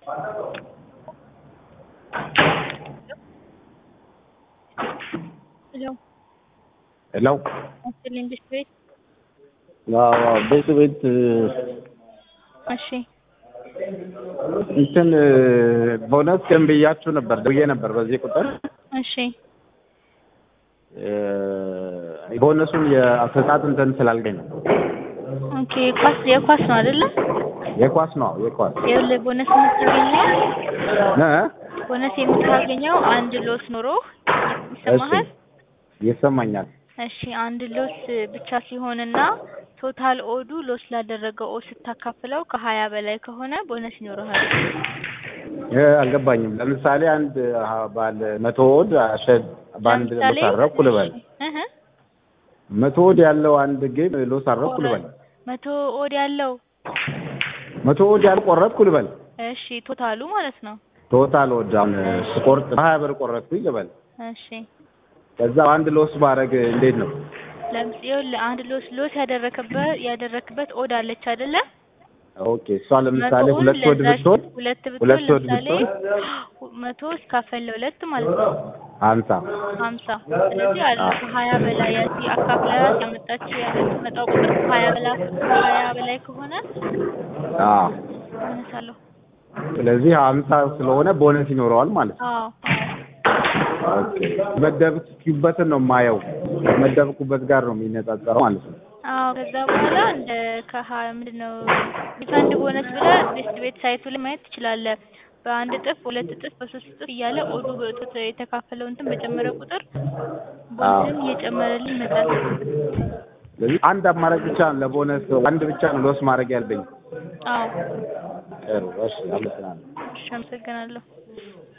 ሄሎ ሄሎ አስልኝ ብሽ ቤት አዎ ቤት ቤት እሺ እንትን ቦነስ ግን ብያችሁ ነበር ደውዬ ነበር በዚህ ቁጥር እሺ ቦነሱን የአሰጣጥ እንትን ስላልገኝ ነው። ኦኬ ኳስ የኳስ ነው አይደለ? የኳስ ነው የኳስ ይኸውልህ ቦነስ የምታገኘው እ ቦነስ የምታገኘው አንድ ሎስ ኖሮ ይሰማሃል? ይሰማኛል። እሺ አንድ ሎስ ብቻ ሲሆንና ቶታል ኦዱ ሎስ ላደረገው ኦድ ስታካፍለው ከሀያ በላይ ከሆነ ቦነስ ይኖርሃል። እ አልገባኝም። ለምሳሌ አንድ አ- ባለ መቶ ወድ አሸድ በአንድ ለምሳሌ ሎስ አረኩ ልበል። እህ መቶ ወድ ያለው አንድ ጌም ሎስ አረኩ ልበል። መቶ ኦድ ያለው መቶ ወድ ያልቆረጥኩ ልበል። እሺ ቶታሉ ማለት ነው። ቶታል ወድ አሁን ስቆርጥ በሀያ ብር ቆረጥኩኝ ልበል። እሺ ከዛ አንድ ሎስ ባረግ እንዴት ነው? ለምሳሌ ይኸውልህ አንድ ሎስ ሎስ ያደረክበት ያደረክበት ኦድ አለች አይደለ? ኦኬ እሷ ለምሳሌ መቶውን ሁለት ወድ ለዛች ብትሆን ሁለት ብትሆን ሁለት ወድ ለምሳሌ ብትሆን መቶ እስካፈል ለሁለት ማለት ነው ሀምሳ ሀምሳ ስለዚህ አለ ከሀያ በላይ ያቺ አካፍለያት ያመጣችው የምትመጣው ቁጥር ከሀያ በላይ ከሀያ በላይ ከሆነ አዎ አነሳለሁ። ስለዚህ ሀምሳ ስለሆነ ቦነስ ይኖረዋል ማለት ነው። አዎ ኦኬ መደብኩበትን ነው የማየው መደብኩበት ጋር ነው የሚነጻጸረው ማለት ነው። አዎ ከዛ በኋላ እንደ ከሀያ ምንድን ነው ሪፈንድ ቦነስ ብለህ ቤስት ቤት ሳይቱ ላይ ማየት ትችላለህ። በአንድ እጥፍ በሁለት እጥፍ በሶስት እጥፍ እያለ ኦዱ በእጥፍ የተካፈለው እንትን በጨመረ ቁጥር ቦነስም እየጨመረልህ ይመጣል። ስለዚህ አንድ አማራጭ ብቻ ነው ለቦነስ አንድ ብቻ ነው ሎስ ማድረግ ያለብኝ። አዎ ጥሩ እሺ፣ አመሰግናለሁ። እሺ አመሰግናለሁ።